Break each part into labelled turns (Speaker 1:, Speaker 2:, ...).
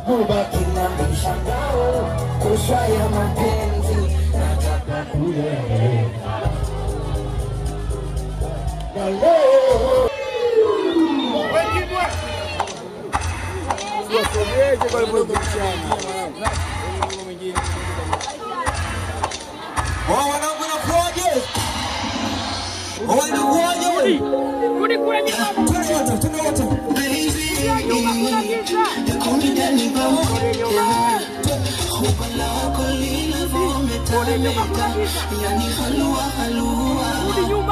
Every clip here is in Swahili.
Speaker 1: mubaki na mishangao kusha ya mapenzi nataka kuyaeleza na leo
Speaker 2: Wao wanangu nakuaje? Wanakuaje?
Speaker 3: Rudi kule nyuma.
Speaker 2: Twende wote, twende wote.
Speaker 3: Nyuma kuna giza. Rudi nyuma kuna giza. Rudi nyuma.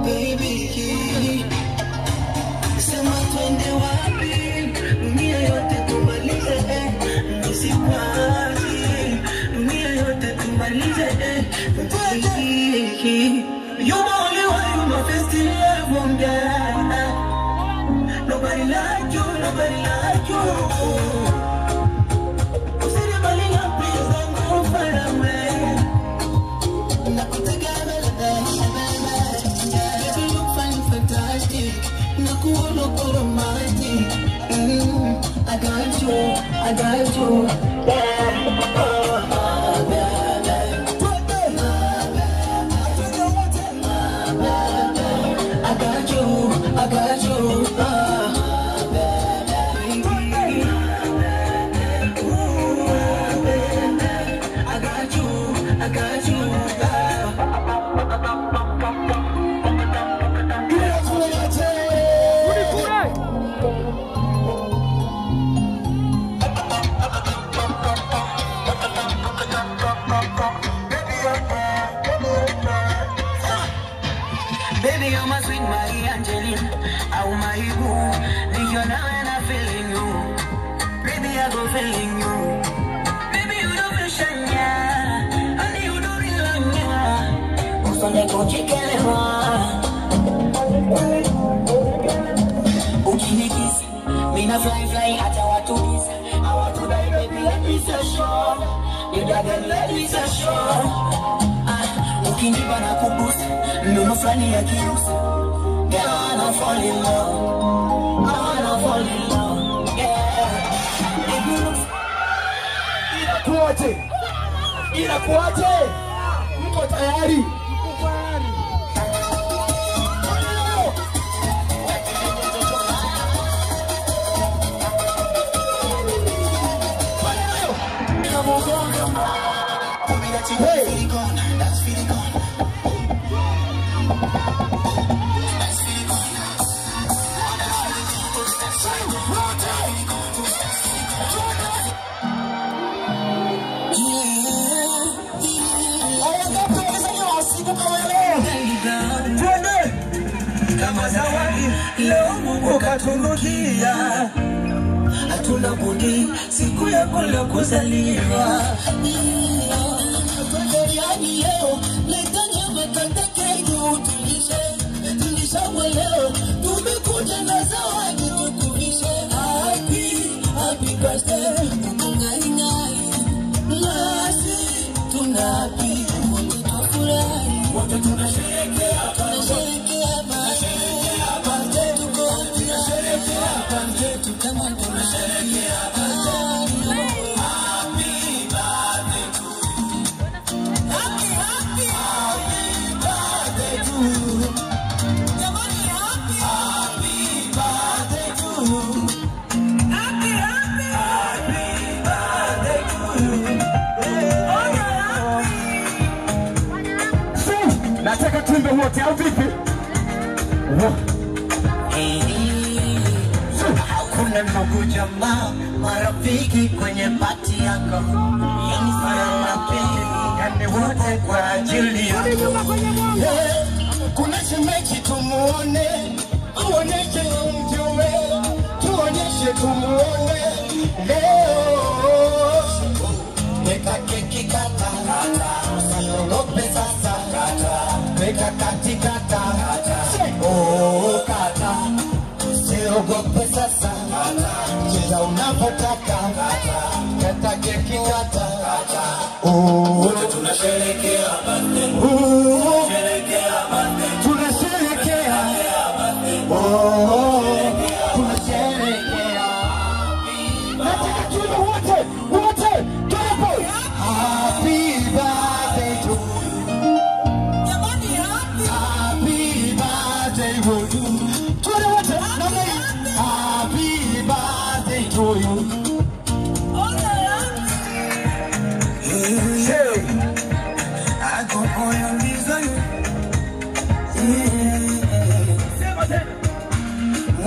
Speaker 4: Sema twende wapi? Dunia yote tumalize, eh. Nisikwazi. Dunia yote tumalize, eh. Baby, You the only one, you my best love, one girl. Nobody like you, nobody like you. Usinibali na please don't go far away. Nakutegemea baby, baby, you find fantastic. Nakuona kwa romantic. Mm, I got you, I got you. Yeah. Oh, baby. I got you, I got you. Ah, baby. Ooh, baby. I got you, I got you. Ah.
Speaker 3: Rudi kule.
Speaker 4: Baby, you're my sweet Marie Angeline. Au my boo. Nikiwa nawe na feeling you. Baby, I go feeling you. Baby, you don't feel shanya. Honey, you don't really love Usone kujikelewa. Ukinikisi, mina fly fly hata watu kisa. Hawatudai baby, let me say sure. You gotta let me say sure. Ah, ukinipa na kubusa ndono fulani ya kirusi Girl, I wanna fall in love I wanna fall in love Yeah If you look
Speaker 1: inakuaje? Inakuaje? Mko tayari? Hey.
Speaker 2: Twende. Kama zawadi leo Mungu katunukia, hatuna budi siku yako leo kuzaliwa.
Speaker 4: Yani leo leta nyama katake juu tulishe tulishamwe leo tumekuja na zawadi tukuvishe happy happy birthday unangai nasi tunapi wote tufurahi wote tunasherehekea tunasherehekea birthday tuko tunasherehekea birthday tu kama tunasherehekea birthday Happy, happy, happy birthday to you. Jamani, happy, happy birthday to you. Happy, happy, happy birthday to you. Oh, yeah, happy.
Speaker 1: Nataka tuimbe wote au vipi?
Speaker 4: Hakuna ndugu jamaa marafiki kwenye pati yako, yani sana mapenzi, yani wote kwa ajili yako.
Speaker 3: Rudi nyuma kwenye mwanga.
Speaker 4: Eh, kuna shemeji tumuone, tuoneshe mjue, tuoneshe tumuone leo. Weka keki kata, usiogope sasa, weka kati kata, oh kata, usiogope sasa, cheza unavyotaka, kata keki kata, oh wote tunasherehekea birthday, oh tunasherehekea oh tunasherehekea nataka tuwe wote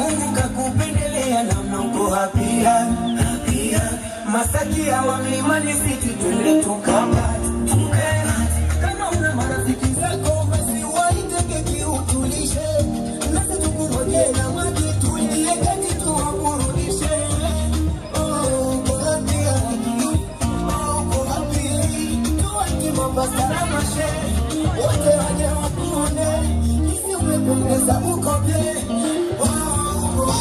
Speaker 2: Mungu kakupendelea na mnongo hapia hapia Masaki ya wa mlimani siti twende tukapa kama una marafiki zako basi waiteke kiutulishe nasi tukungoje na maji tuingie kati tuwaburudishe Oh, uko happy, happy. Oh, uko happy. Tuwaki Mombasa na mashe wote waje wakuone jinsi umependeza uko bie Oh, uko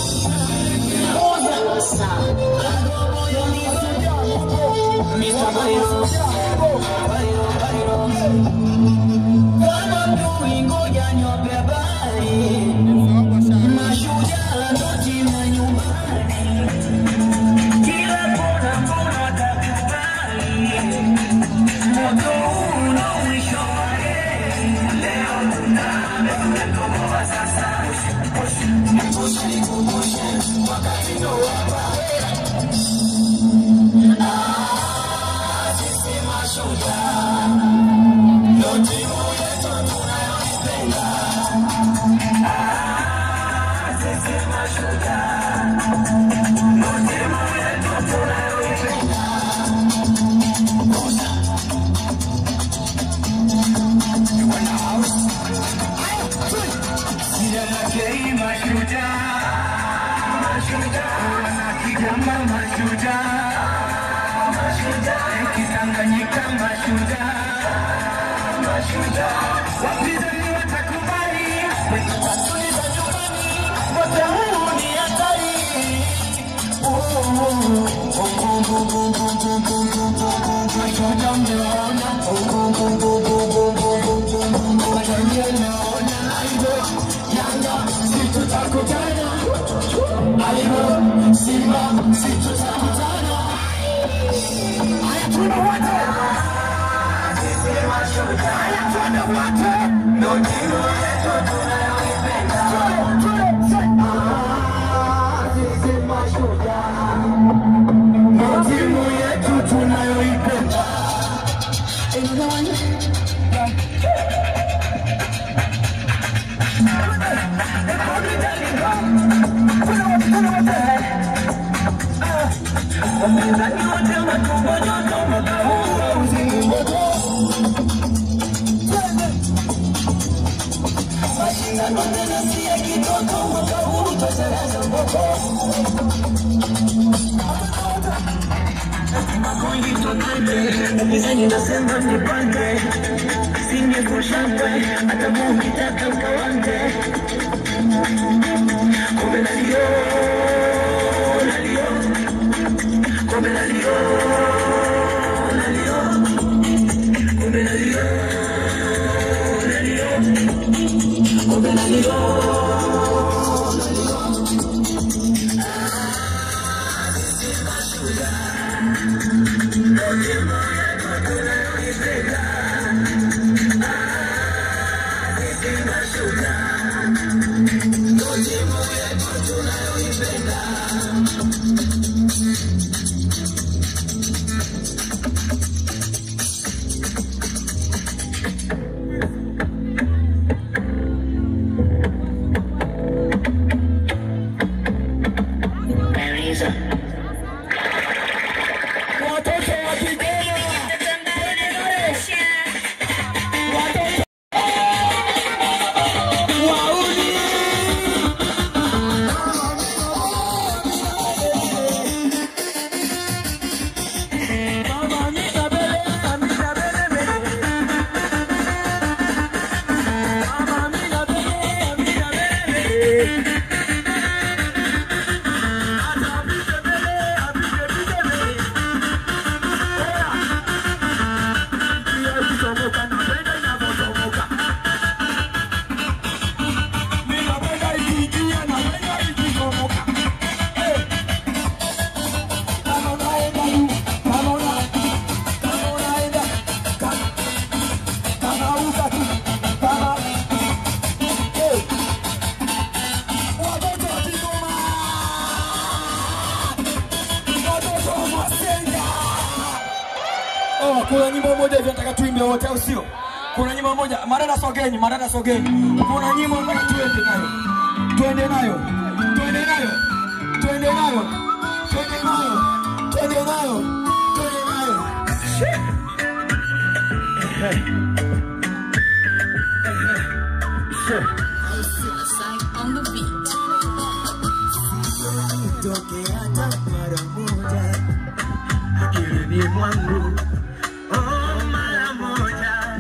Speaker 2: kama tulingoja nyope habari mashujaa noti na nyumbani kila kona kona watakubali moto huu una mwisho wake leo tunatoboa sasa wakati ndo hapa Ah, sisi mashujaa ndo timu yetu tunayoipenda Ah, sisi mashujaa ndo timu yetu tunayoipenda Sijakei mashujaa, mashujaa, wanakigamba mashujaa, mashujaa, Kitanganyika mashujaa, mashujaa, wapinzani watakubali, kwetu watuliza nyumbani, wote huu ni hatari. Mashujaa mmeona, mashujaa mmeona, Yanga si tutakutana, Aigo Simba si tutakutana. Haya tuna wote, sisi mashujaa. Haya tuna wote, ndo timu yetu tunayoipenda. Ah, sisi mashujaa, ndo timu yetu tunayoipenda. Wapinzani wote matumbo joto, mwaka huu hauzimi moto. Mashindano tena si ya kitoto, mwaka huu tutacharaza mboko. Makundi tokate, upinzani nasema nipange, singekushangwe hata Mungu kitaka ukawange. Kombe la Lio, la Lio, kombe la Lio, la Lio, kombe la Lio, la Lio, kombe la Lio, la Lio. Watoto wa Kigoma, watoto wauni Mama Amina Bele, Amina Bele Bele. Mama Amina Bele, Amina Bele Bele. Hata Amina Bele, Amina Bele Bele. Oya. Pia ikichomoka, napenda inavyochomoka. Mimi napenda ikiingia, napenda ikichomoka. Eh. Kama unaenda juu, kama una- kama unaenda, kama- kama hutaki, kama- Eh. Watoto wa Kigoma! Watoto wa Masenga! Oh, kuna nyimbo moja hivi nataka tuimbe wote au sio? Kuna nyimbo moja, madada sogeni, madada sogeni. Kuna nyimbo nataka tuende nayo. Tuende nayo. Tuende isitoke hata mara moja akilini mwangu oh, mara moja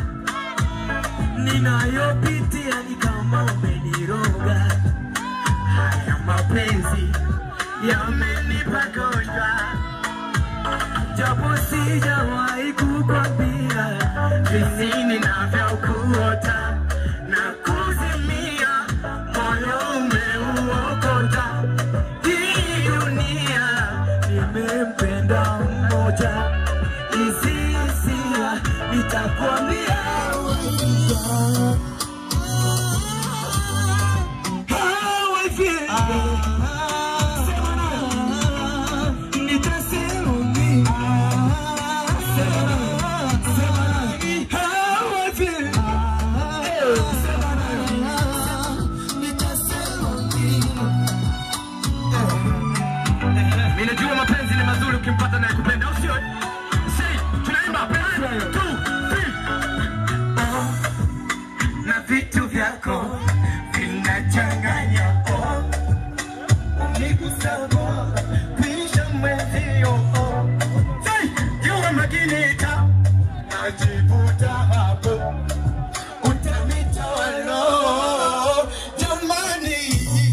Speaker 2: ninayopitia ni kama umeniroga haya mapenzi yamenipa gonjwa japo sijawahi kukwambia jinsi ninavyokuota na kuzimia, moyo umeuokota. Hii dunia nimempenda mmoja, hizi hisia nitakwambia How I feel. Sema nayo. Nitasema mimi. Sema nayo. Sema nayo. How I feel. Sema nayo. Nitasema mimi.
Speaker 5: Mimi najua mapenzi ni mazuri ukimpata naye kupenda au sio? Say, tunaimba one, two, three.
Speaker 2: na vitu vyako vinachanganya oh. Unikusabo kuisha mwezio oh. Say, jua makinita najivuta hapo utanitawalo jamani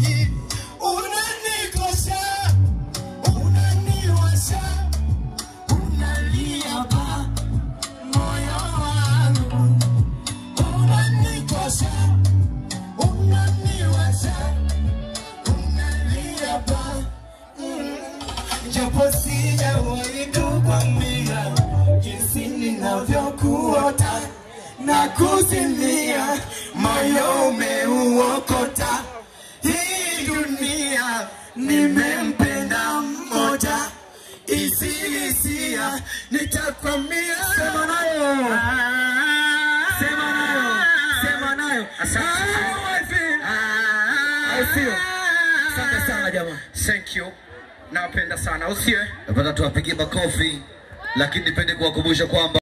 Speaker 2: unanikosha unaniwasha unalia pa moyo wangu unanikosha unaniwasha unalia pa mm. japo sijawahi kukwambia jinsi ninavyokuota na kuzimia moyo umeuokota hii dunia nimempenda mmoja hizi hisia nitakwambia sema nayo sema nayo sema nayo
Speaker 5: Asante sana jamaa. Thank you. Nawapenda sana, usiwe.
Speaker 6: Nataka tuwapigie makofi, lakini nipende kuwakumbusha kwamba